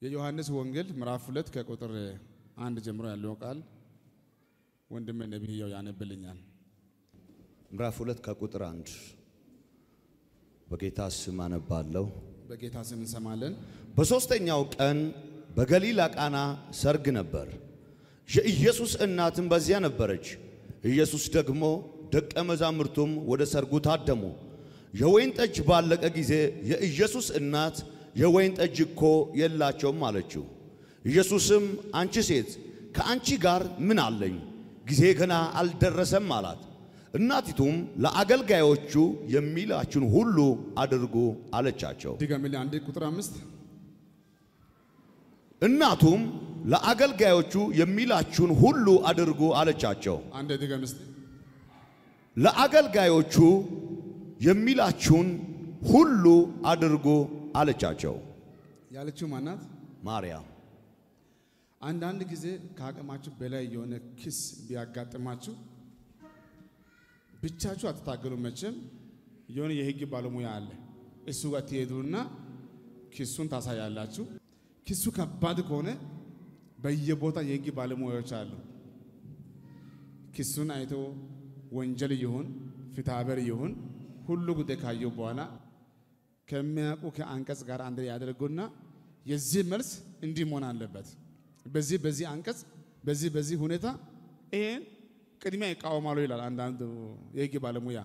የዮሐንስ ወንጌል ምዕራፍ ሁለት ከቁጥር አንድ ጀምሮ ያለው ቃል ወንድም ነቢያው ያነብልኛል። ምዕራፍ ሁለት ከቁጥር አንድ በጌታ ስም አነባለሁ። በጌታ ስም እንሰማለን። በሦስተኛው ቀን በገሊላ ቃና ሰርግ ነበር። የኢየሱስ እናትም በዚያ ነበረች። ኢየሱስ ደግሞ ደቀ መዛሙርቱም ወደ ሰርጉ ታደሙ። የወይን ጠጅ ባለቀ ጊዜ የኢየሱስ እናት የወይን ጠጅ እኮ የላቸውም አለችው። ኢየሱስም አንቺ ሴት ከአንቺ ጋር ምን አለኝ? ጊዜ ገና አልደረሰም አላት። እናቲቱም ለአገልጋዮቹ የሚላችሁን ሁሉ አድርጉ አለቻቸው። ድገምልኝ አንዴ ቁጥር አምስት እናቱም ለአገልጋዮቹ የሚላችሁን ሁሉ አድርጉ አለቻቸው። አንዴ ድገም እስቲ። ለአገልጋዮቹ የሚላችሁን ሁሉ አድርጉ አለቻቸው። ያለችው ማናት? ማርያም አንዳንድ ጊዜ ከአቅማችሁ በላይ የሆነ ኪስ ቢያጋጥማችሁ ብቻችሁ አትታገሉ። መቼም የሆነ የህግ ባለሙያ አለ። እሱ ጋር ትሄዱና ኪሱን ታሳያላችሁ። ኪሱ ከባድ ከሆነ በየቦታ የህግ ባለሙያዎች አሉ። ኪሱን አይቶ ወንጀል ይሁን ፍትሐብሔር ይሁን ሁሉ ጉዳይ ካየው በኋላ ከሚያውቁ ከአንቀጽ ጋር አንድ ላይ ያደርጉና የዚህ መልስ እንዲህ መሆን አለበት፣ በዚህ በዚህ አንቀጽ በዚህ በዚህ ሁኔታ ይሄን ቅድሚያ ይቃወማሉ ይላል። አንዳንድ የህግ ባለሙያ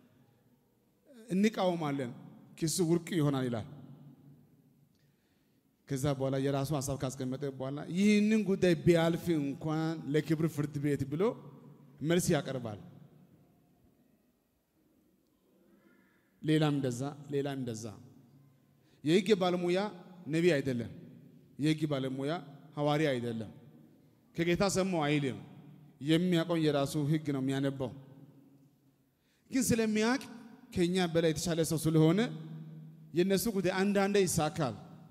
እንቃወማለን፣ ኪሱ ውድቅ ይሆናል ይላል። ከዛ በኋላ የራሱ ሀሳብ ካስቀመጠ በኋላ ይህንን ጉዳይ ቢያልፍ እንኳን ለክብር ፍርድ ቤት ብሎ መልስ ያቀርባል። ሌላም እንደዛ ሌላም እንደዛ። የህግ ባለሙያ ነቢይ አይደለም። የህግ ባለሙያ ሐዋርያ አይደለም። ከጌታ ሰማሁ አይልም። የሚያውቀውን የራሱ ህግ ነው የሚያነባው። ግን ስለሚያውቅ ከኛ በላይ የተሻለ ሰው ስለሆነ የእነሱ ጉዳይ አንዳንዴ ይሳካል፣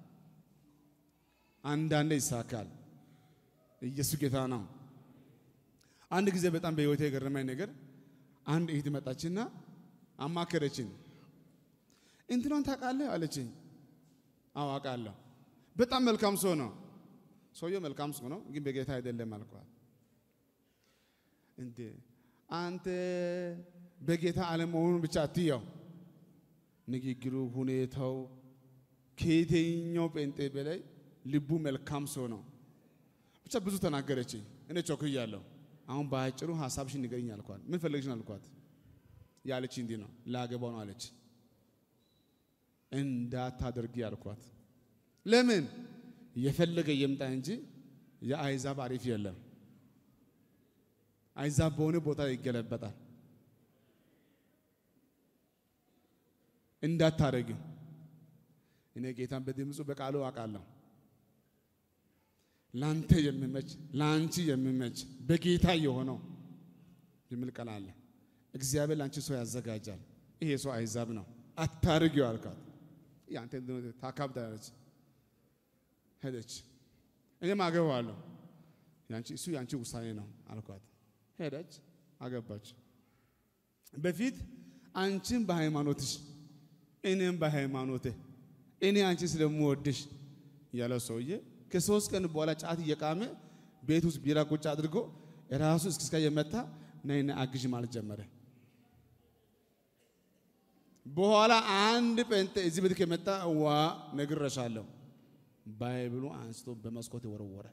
አንዳንዴ ይሳካል። ኢየሱስ ጌታ ነው። አንድ ጊዜ በጣም በህይወቴ የገረመኝ ነገር አንድ እህት መጣችና አማከረችኝ። እንትኗን ታውቃለህ አለችኝ። አዎ አውቃለሁ። በጣም መልካም ሰው ነው። ሰውየው መልካም ሰው ነው፣ ግን በጌታ አይደለም አልኳት። እንዴ አንተ በጌታ አለመሆኑን ብቻ አትያው፣ ንግግሩ፣ ሁኔታው ከየትኛው ጴንጤ በላይ ልቡ መልካም ሰው ነው። ብቻ ብዙ ተናገረችኝ። እኔ ቸኩያለሁ። አሁን በአጭሩ ሀሳብሽን ንገሪኝ አልኳት። ምን ፈለግሽን አልኳት። ያለች እንዲህ ነው ላገባው ነው አለች። እንዳታደርጊ አልኳት። ለምን የፈለገ የምጣ እንጂ የአይዛብ አሪፍ የለም። አይዛብ በሆነ ቦታ ይገለበጣል። እንዳታረጊው። እኔ ጌታን በድምፁ በቃሉ አውቃለሁ። ላንተ የሚመች ላንቺ የሚመች በጌታ የሆነው የሚል ቃል አለ። እግዚአብሔር ላንቺ ሰው ያዘጋጃል። ይሄ ሰው አይዛብ ነው፣ አታርጊው አልኳት። ያንተ ታካብዳለች። ሄደች። እኔም አገባዋለሁ፣ ያንቺ እሱ ያንቺ ውሳኔ ነው አልኳት። ሄደች፣ አገባች። በፊት አንቺም በሃይማኖትሽ እኔም በሃይማኖቴ እኔ አንቺ ስለምወድሽ ያለው ሰውዬ ከሶስት ቀን በኋላ ጫት እየቃመ ቤት ውስጥ ቢራ ቁጭ አድርጎ ራሱ እስክስካ የመታ ነይና አግዥ ማለት ጀመረ። በኋላ አንድ ጴንጤ እዚህ ቤት ከመጣ ዋ ነግሬሻለሁ ባይብሉ አንስቶ በመስኮት ወረወረ።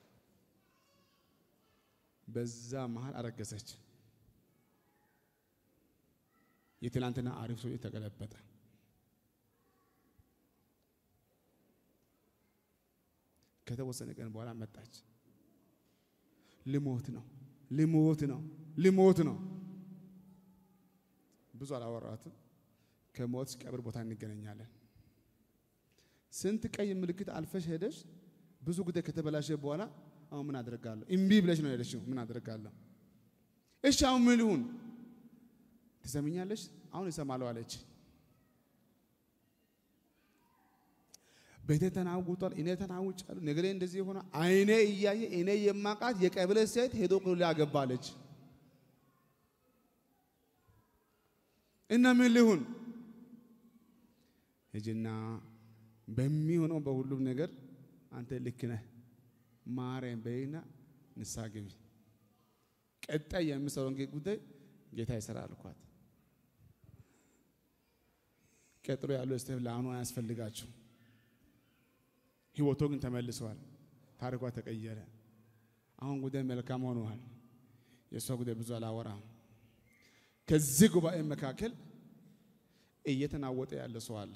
በዛ መሃል አረገዘች። የትላንትና አሪፍ ሰው ተገለበጠ። ከተወሰነ ቀን በኋላ መጣች። ልሞት ነው ልሞት ነው ልሞት ነው። ብዙ አላወራትም። ከሞት ቀብር ቦታ እንገናኛለን። ስንት ቀይ ምልክት አልፈሽ ሄደሽ ብዙ ጉዳይ ከተበላሸ በኋላ አሁን ምን አደርጋለሁ? እምቢ ብለሽ ነው ሄደሽው። ምን አደርጋለሁ? እሺ አሁን ምን ልሁን? ትሰምኛለሽ? አሁን እሰማለሁ አለች። ቤቴ ተናውጧል፣ እኔ ተናውጫለሁ፣ ነገሬ እንደዚህ የሆነ አይኔ እያየ እኔ የማቃት የቀበሌ ሴት ሄዶ ቅሉ አገባለች እና ምን ልሁን? ሂጂና በሚሆነው በሁሉም ነገር አንተ ልክ ነህ ማረኝ በይና ንስሐ ግቢ። ቀጣይ የምሰራውን ጉዳይ ጌታ ይሰራል አልኳት። ቀጥሎ ያለው ስቴፕ ለአሁኑ አያስፈልጋችሁ። ህይወቶ ግን ተመልሰዋል። ታሪኳ ተቀየረ። አሁን ጉዳይ መልካም ሆነዋል። የእሷ ጉዳይ ብዙ አላወራም። ከዚህ ጉባኤ መካከል እየተናወጠ ያለ ሰው አለ።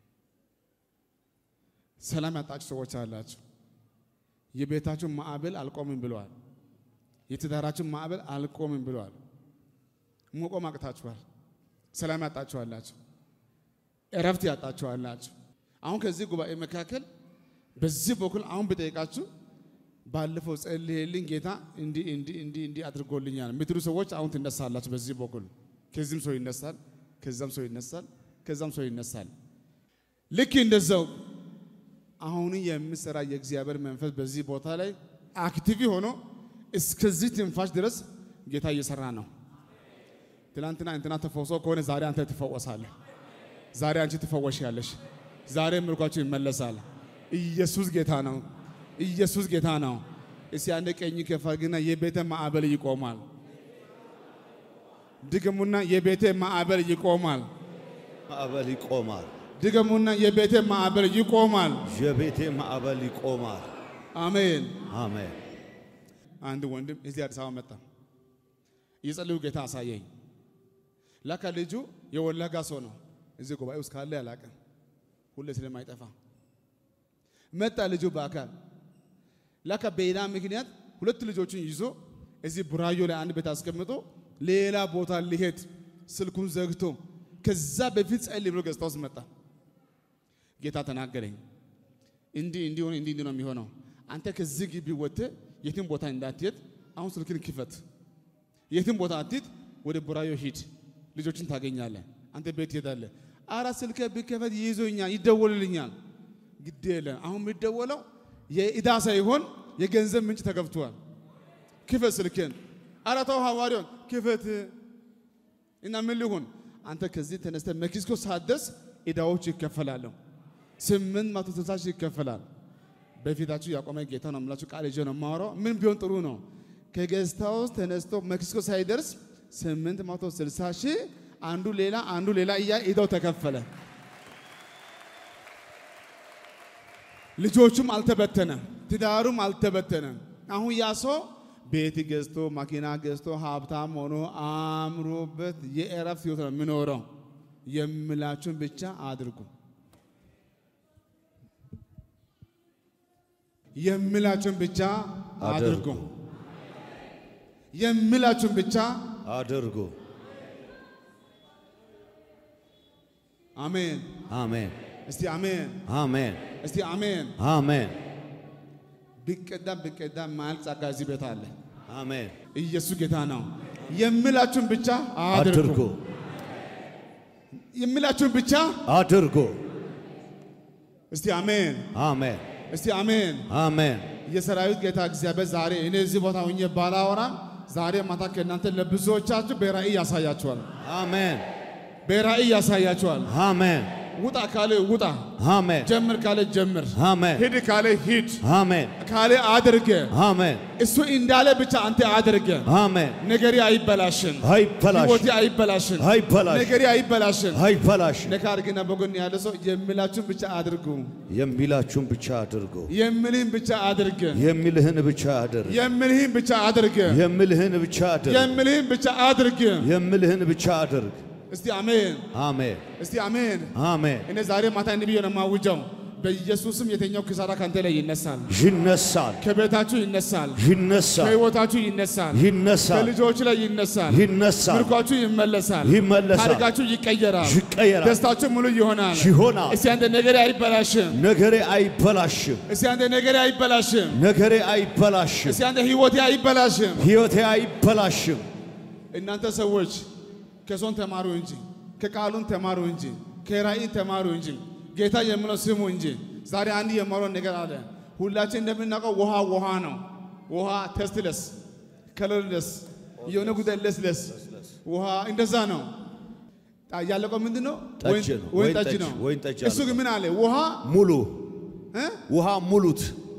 ሰላም ያጣችሁ ሰዎች አላችሁ። የቤታችሁ ማዕበል አልቆምም ብለዋል። የትዳራችሁ ማዕበል አልቆምም ብለዋል። መቆም አቅታችኋል። ሰላም ያጣችኋላችሁ። እረፍት ያጣችኋላችሁ። አሁን ከዚህ ጉባኤ መካከል በዚህ በኩል አሁን ብጠይቃችሁ ባለፈው ጸልዬልኝ ጌታ እንዲህ እንዲህ እንዲህ እንዲህ አድርጎልኛል የምትሉ ሰዎች አሁን ትነሳላችሁ። በዚህ በኩል ከዚህም ሰው ይነሳል፣ ከዛም ሰው ይነሳል፣ ከዛም ሰው ይነሳል። ልክ እንደዛው አሁን የምሰራ የእግዚአብሔር መንፈስ በዚህ ቦታ ላይ አክቲቭ ሆኖ እስከዚህ ትንፋሽ ድረስ ጌታ እየሰራ ነው። ትናንትና እንትና ተፈውሶ ከሆነ ዛሬ አንተ ትፈወሳለህ። ዛሬ አንቺ ትፈወሻለሽ። ዛሬ ምርኳችሁ ይመለሳል። ኢየሱስ ጌታ ነው። ኢየሱስ ጌታ ነው። እስቲ አንድ ቀኝ ከፋግና የቤተ ማዕበል ይቆማል። ድገሙና የቤተ ማዕበል ይቆማል። ማዕበል ይቆማል። ድገሙና የቤተ ማዕበል ይቆማል። የቤቴ ማዕበል ይቆማል። አሜን። አሜን። አንድ ወንድም እዚህ አዲስ አበባ መጣ። እየጸለዩ ጌታ አሳየኝ። ላካ ልጁ የወለጋ ሰው ነው። እዚህ ጉባኤ ውስጥ ካለ ያላቅም ሁሌ ስለማይጠፋ መጣ ልጁ በአካል ላካ በሌላ ምክንያት ሁለት ልጆችን ይዞ እዚህ ቡራዮ ላይ አንድ ቤት አስቀምጦ ሌላ ቦታ ሊሄድ ስልኩን ዘግቶ ከዛ በፊት ጸልይ ብሎ ገጽታ ውስጥ መጣ። ጌታ ተናገረኝ። እንዲህ እንዲህ ሆነ እንዲህ እንዲህ ነው የሚሆነው። አንተ ከዚህ ግቢ ወጥተህ የትም ቦታ እንዳትሄድ፣ አሁን ስልክን ክፈት። የትም ቦታ አትሂድ፣ ወደ ቡራዮ ሂድ፣ ልጆችን ታገኛለህ። አንተ ቤት ትሄዳለህ። አራ ስልከ ቢከፈት ይይዞኛል፣ ይደወልልኛል። ግድ የለም አሁን የሚደወለው የዕዳ ሳይሆን የገንዘብ ምንጭ ተገብቷል። ክፈት ስልክን። አረ ተው ሐዋርያውን ክፈት እና ምን ሊሆን አንተ ከዚህ ተነስተ ሜክሲኮ ሳትደርስ ዕዳዎች ይከፈላሉ። ስምንት መቶ ስልሳ ሺህ ይከፈላል። በፊታችሁ ያቆመ ጌታ ነው የምላችሁ ቃል ይዤ ነው የማወራው። ምን ቢሆን ጥሩ ነው? ከጌስት ሃውስ ተነስቶ ሜክሲኮ ሳይደርስ ስምንት መቶ ስልሳ ሺህ አንዱ ሌላ አንዱ ሌላ እያ ዕዳው ተከፈለ። ልጆቹም አልተበተነም፣ ትዳሩም አልተበተነም። አሁን ያ ሰው ቤት ገዝቶ መኪና ገዝቶ ሀብታም ሆኖ አምሮበት የእረፍት ህይወት ነው የሚኖረው። የምላችሁን ብቻ አድርጉ። የምላችሁን ብቻ አድርጉ። የምላችሁን ብቻ አድርጉ። አሜን። አሜን። እስቲ አሜን። አሜን። እስቲ አሜን። አሜን። ቢቀዳ ቢቀዳ ማያልቅ ጸጋ እዚህ ቤት አለ። አሜን። ኢየሱስ ጌታ ነው። የምላችሁን ብቻ አድርጉ። አድርጉ። የምላችሁን ብቻ አድርጉ። እስቲ አሜን። አሜን። እስቲ አሜን። አሜን። የሰራዊት ጌታ እግዚአብሔር ዛሬ እኔ እዚህ ቦታ ሆኜ ባላወራም ዛሬ ማታ ከእናንተ ለብዙዎቻችሁ በራእይ ያሳያችኋል። አሜን። በራእይ ያሳያችኋል። አሜን። ውጣ ካለ ውጣ፣ አሜን። ጀምር ካለ ጀምር፣ አሜን። ሂድ ካለ ሂድ አሜን። ካለ አድርገ አሜን። እሱ እንዳለ ብቻ አንተ አድርገ። አሜን። ነገሬ አይበላሽን፣ አይበላሽ ህይወቴ አይበላሽን፣ አይበላሽ ነገሬ አይበላሽን። አይበላሽ ነካ አድርግና በጎን ያለ ሰው የሚላችሁን ብቻ አድርጉ፣ የሚላችሁን ብቻ አድርጉ። የሚልህን ብቻ አድርግ፣ የሚልህን ብቻ አድርግ። የሚልህን ብቻ አድርግ፣ የሚልህን ብቻ አድርግ። የሚልህን ብቻ አድርግ። የሚልህን ብቻ አድርግ። እስቲ አሜን፣ አሜን። እስቲ አሜን። አሜን። እኔ ዛሬ ማታ እንዲህ ብዬ ነው የማውጀው፣ በኢየሱስም የተኛው ክሳራ ካንተ ላይ ይነሳል፣ ይነሳል፣ ከቤታችሁ ይነሳል፣ ይነሳል፣ ከህይወታችሁ ይነሳል፣ ይነሳል፣ ከልጆች ላይ ይነሳል፣ ይነሳል፣ ምርኳችሁ ይመለሳል፣ ይመለሳል፣ ታሪካችሁ ይቀየራል፣ ይቀየራል፣ ደስታችሁ ሙሉ ይሆናል። ይሆናል። እስቲ አንተ ነገሬ አይበላሽም፣ ነገሬ አይበላሽም፣ እስቲ አንተ ነገሬ አይበላሽም፣ ነገሬ አይበላሽም፣ እስቲ አንተ ህይወቴ አይበላሽም። ሕይወቴ አይበላሽም። እናንተ ሰዎች ከሶን ተማሩ እንጂ ከቃሉን ተማሩ እንጂ ከራእይ ተማሩ እንጂ ጌታ የምለው ስሙ እንጂ። ዛሬ አንድ የማረው ነገር አለ። ሁላችን እንደምናውቀው ውሃ ውሃ ነው። ውሃ ተስትለስ ከለርለስ የሆነ ጉዳይ ለስለስ ውሃ እንደዛ ነው። ጣ- ያለቀው ምንድን ነው? ጠጅ ወይን- ነው። ወይን ወይን ጠጅ ጠጅ- ነው። ወይን ጠጅ እሱ ግን ምን አለ? ውሃ ሙሉ እ? ውሃ ሙሉት።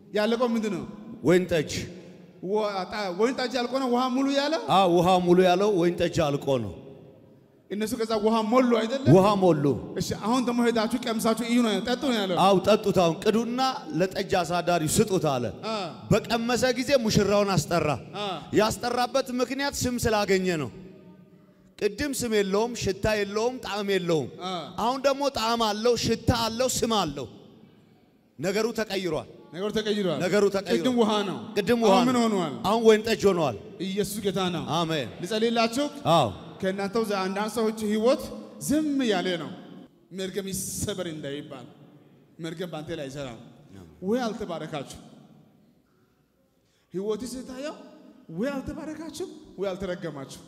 ያለቀው ምንድን ነው? ወይን ጠጅ ወ- ጣ- ወይን ጠጅ ያልቆ ነው ውሃ ሙሉ ያለ አ ውሃ ሙሉ ያለው ወይን ጠጅ አልቆ ነው። እነሱ ከዛ ውሃ ሞሉ አይደለም? ውሃ ሞሉ። እሺ አሁን ደግሞ ሄዳችሁ ቀምሳችሁ እዩ ነው ጠጡ ነው ያለው። አው ጠጡት። አሁን ቅዱና ለጠጅ አሳዳሪው ስጡት አለ። አ በቀመሰ ጊዜ ሙሽራውን አስጠራ። አ ያስጠራበት ምክንያት ስም ስላገኘ ነው። ቅድም ስም የለውም፣ ሽታ የለውም፣ ጣዕም የለውም። አ አሁን ደግሞ ጣዕም አለው፣ ሽታ አለው፣ ስም አለው። ነገሩ ተቀይሯል። ነገሩ ተቀይሯል። ነገሩ ተቀይሯል። ቅድም ውሃ ነው። ቅድም ውሃ አሁን ምን ነው። ሆኗል? አሁን ወይን ጠጅ ሆኗል። ኢየሱስ ጌታ ነው። አሜን። ልጸልይላችሁ። አዎ ከእናንተው ዘ- አንዳንድ ሰዎች ህይወት ዝም ያለ ነው። መርገም ይሰበር እንዳይባል መርገም በአንተ ላይ አይሰራም። ወይ አልተባረካችሁ። ህይወት ስታየው ወይ አልተባረካችሁ ወይ አልተረገማችሁ።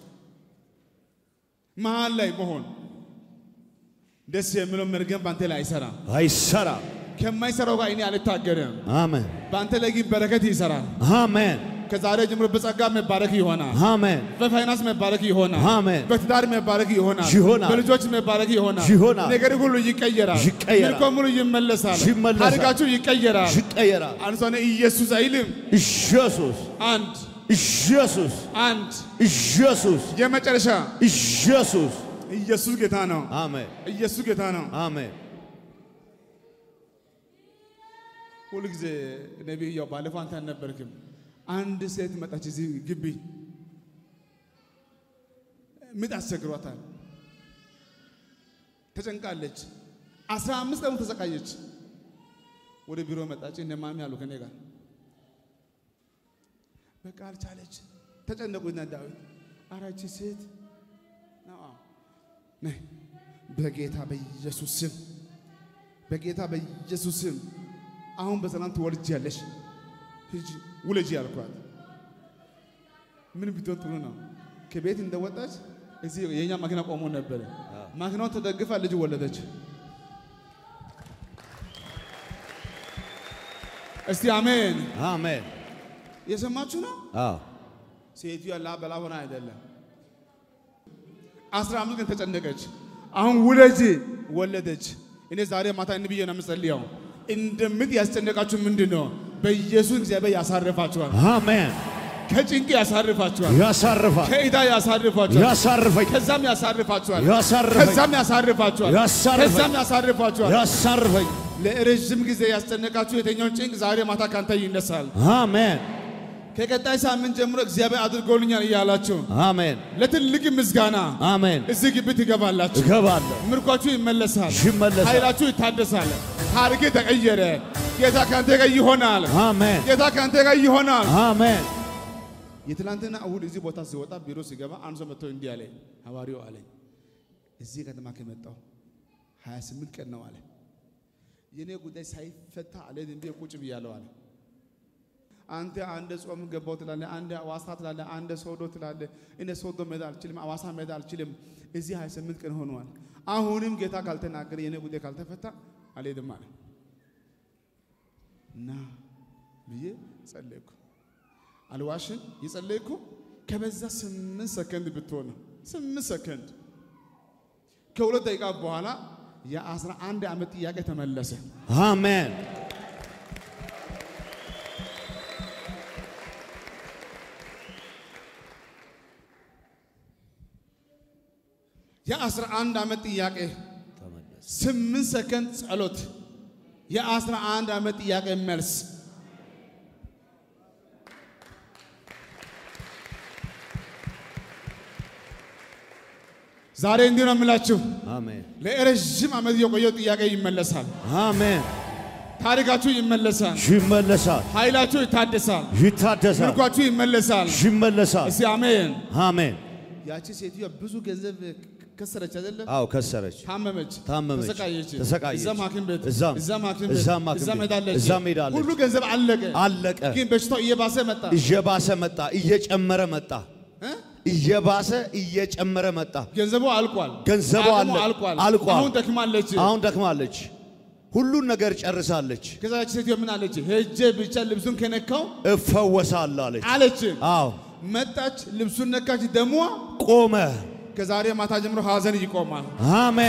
መሀል ላይ መሆን ደስ የሚለው መርገም በአንተ ላይ አይሰራም። አይሰራም። ከማይሰራው ጋር እኔ አልታገርም። አሜን በአንተ ላይ ግን በረከት ይሰራል። አሜን ከዛሬ ጀምሮ በጸጋ መባረክ ይሆናል። አሜን በፋይናንስ መባረክ ይሆናል። አሜን። በትዳር መባረክ ይሆናል። ይሆናል። በልጆች መባረክ ይሆናል። ይሆናል። ነገር ሁሉ ይቀየራል። ይቀየራል። ምርኮ ሙሉ ይመለሳል። ይመለሳል። ታሪካችሁ ይቀየራል። ይቀየራል። አንሷነ ኢየሱስ አይልም። ኢየሱስ አንድ ኢየሱስ አንድ ኢየሱስ የመጨረሻ ኢየሱስ ኢየሱስ ጌታ ነው። አሜን ኢየሱስ ጌታ ነው። አሜን ሁሉ ጊዜ ነቢይ ያው ባለፈው አንተ አልነበርክም። አንድ ሴት መጣች እዚህ ግቢ ምጥ አስቸግሯታል። ተጨንቃለች። አስራ አምስት ቀን ተሰቃየች። ወደ ቢሮ መጣች። እነ ማሚ አሉ ከኔ ጋር በቃ አልቻለች። ተጨነቁና ዳዊት አራቺ ሴት ነው አዎ። ነይ በጌታ በኢየሱስ ስም በጌታ በኢየሱስ ስም አሁን በሰላም ትወልጃለሽ፣ ሂጂ ውለጂ ያልኳት። ምን ቢሆን ጥሩ ነው? ከቤት እንደወጣች እዚህ የኛ ማኪና ቆሞ ነበረ። ማኪናውን ተደግፋ ልጅ ወለደች። እስቲ አሜን። አሜን የሰማችሁ ነው። አዎ ሴቱ ያላ በላ ሆና አይደለም። አስራ አምስት ቀን ተጨነቀች። አሁን ውለጂ ወለደች። እኔ ዛሬ ማታ እንብዬ ነው የምጸልየው። እንደምት ያስጨነቃችሁ ምንድን ነው? በኢየሱስ እግዚአብሔር ያሳርፋችኋል። አሜን ከጭንቅ ያሳርፋችኋል። ያሳርፋል ከዕዳ ያሳርፋችኋል። ያሳርፈኝ ከዛም ያሳርፋችኋል። ያሳርፈኝ ከዛም ያሳርፋችኋል። ያሳርፈኝ ከዛም ያሳርፋችኋል። ያሳርፈኝ ለረዥም ጊዜ ያስጨነቃችሁ የትኛውን ጭንቅ ዛሬ ማታ ካንተ ይነሳል። አሜን ከቀጣይ ሳምንት ጀምሮ እግዚአብሔር አድርጎልኛል እያላችሁ አሜን ለትልቅ ምስጋና አሜን እዚህ ግቢ ትገባላችሁ። እገባለሁ ምርኳችሁ ይመለሳል። ይመለሳል። ኃይላችሁ ይታደሳል። ታሪክ ተቀየረ። ጌታ ካንተ ጋር ይሆናል። አሜን ጌታ ካንተ ጋር ይሆናል። አሜን የትላንትና እሁድ እዚህ ቦታ ሲወጣ ቢሮ ሲገባ አንድ ሰው መጥቶ እንዲህ አለኝ፣ ሐዋርያው አለኝ እዚህ ከተማ ከመጣሁ 28 ቀን ነው አለ። የኔ ጉዳይ ሳይፈታ አልሄድም ብዬ ቁጭ ብያለሁ አለ። አንተ አንድ ጾም ገባው ትላለህ፣ አንድ አዋሳ ትላለህ፣ አንድ ሶዶ ትላለህ። እኔ ሶዶ መሄድ አልችልም፣ አዋሳ መሄድ አልችልም። እዚህ 28 ቀን ሆኗል። አሁንም ጌታ ካልተናገረ የኔ ጉዳይ ካልተፈታ አልሄድም አለ እና ብዬ ጸለይኩ። አልዋሽን የጸለይኩ ከበዛ ስምንት ሰከንድ ብትሆን ነው። ስምንት ሰከንድ ከሁለት ደቂቃ በኋላ የአስራ አንድ ዓመት ጥያቄ ተመለሰ። አሜን የአስራ አንድ ዓመት ጥያቄ ስምንት ሰከንድ ጸሎት፣ የአስራ አንድ ዓመት ጥያቄ መልስ። ዛሬ እንዲህ ነው የምላችሁ፣ አሜን ለረዥም ዓመት የቆየው ጥያቄ ይመለሳል። አሜን ታሪካችሁ ይመለሳል። ይመለሳል ኃይላችሁ ይታደሳል። ይታደሳል ምርኳችሁ ይመለሳል። ይመለሳል እስቲ አሜን። አሜን ያቺ ሴትዮ ብዙ ገንዘብ ከሰረች አይደለ? አዎ ከሰረች ታመመች፣ ታመመች፣ ተሰቃየች፣ ተሰቃየች። እዛም ሐኪም ቤት እዛም፣ እዛም ሐኪም ቤት እዛም ሐኪም እዛም ቤት፣ ሄዳለች፣ እዛም ሄዳለች። ሁሉ ገንዘብ አለቀ። አለቀ ግን በሽታው እየባሰ መጣ። እየባሰ መጣ እየጨመረ መጣ እ? እየባሰ እየጨመረ መጣ ገንዘቡ አልቋል፣ ገንዘቡ አቅሙ አለ- አልቋል፣ አልቋል። አሁን ደክማለች። አሁን ደክማለች ሁሉን ነገር ጨርሳለች ከዛ ያቺ ሴትዮ ምን አለች? ሄጄ ብቻ ልብሱን ከነካው እፈወሳለሁ አለች አለች። አዎ መጣች፣ ልብሱን ነካች፣ ደሟ ቆመ ከዛሬ ማታ ጀምሮ ሐዘን ይቆማል። አሜን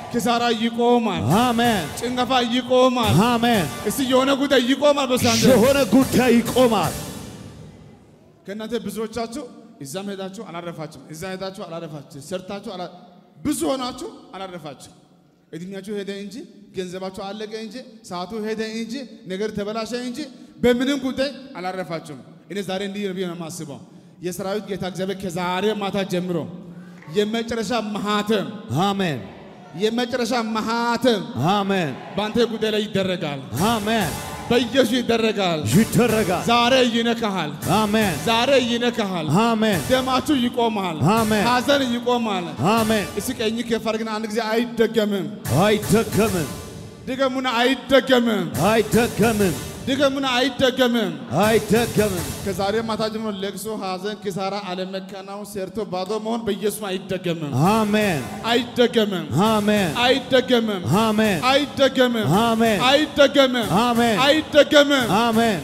ኪሳራ ይቆማል። አሜን ጭንገፋ ይቆማል። አሜን። እስቲ የሆነ ጉዳይ ይቆማል። በሳንተ የሆነ ጉዳይ ይቆማል። ከእናንተ ብዙዎቻችሁ እዛም ሄዳችሁ አላረፋችሁ፣ እዛ ሄዳችሁ አላረፋችሁ፣ ሰርታችሁ አላ- ብዙ ሆናችሁ አላረፋችሁ። እድሜያችሁ ሄደ እንጂ ገንዘባችሁ አለቀ እንጂ ሰዓቱ ሄደ እንጂ ነገር ተበላሸ እንጂ በምንም ጉዳይ አላረፋችሁም። እኔ ዛሬ እንዲህ ብዬ ነው የማስበው የሰራዊት ጌታ እግዚአብሔር ከዛሬ ማታ ጀምሮ የመጨረሻ ማህተም አሜን የመጨረሻ ማህተም አሜን በአንተ ጉዳይ ላይ ይደረጋል። አሜን። በኢየሱስ ይደረጋል። ይደረጋል። ዛሬ ይነካሃል። አሜን ዛሬ ይነካሃል። አሜን ደማችሁ ይቆማል። አሜን። ሐዘን ይቆማል። አሜን። እስኪ ቀኝ ከፍ አድርግና አንድ ጊዜ አይደገምም። አይደገምም ድገሙና አይደገምም። አይደገምም ድገሙና አይደገምም። አይደገምም። ከዛሬ ማታ ጀምሮ ለቅሶ፣ ሐዘን፣ ኪሳራ፣ አለመከናወን፣ ሰርቶ ባዶ መሆን በኢየሱስ አይደገምም። አሜን አይደገምም። አሜን አይደገምም። አሜን አይደገምም። አሜን አይደገምም። አሜን አይደገምም። አሜን።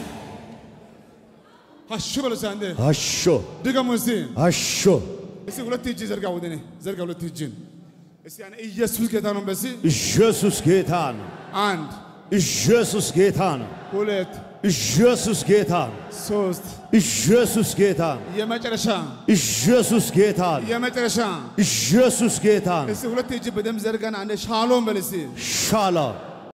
አሹ በሉ እስኪ አንዴ አሾ ድገሙ እስኪ አሾ እስኪ ሁለት እጅ ዘርጋ ወደ እኔ ዘርጋ ሁለት እጅን እስኪ ያኔ ኢየሱስ ጌታ ነው በሲ ኢየሱስ ጌታ ነው። አንድ ኢየሱስ ጌታ ነው። ሁለት ኢየሱስ ጌታ ነው። ሶስት ኢየሱስ ጌታ ነው። የመጨረሻ ኢየሱስ ጌታ ነው። የመጨረሻ ኢየሱስ ጌታ ነው። እስኪ ሁለት እጅ በደም ዘርጋና አንዴ ሻሎም በል እስኪ ሻሎም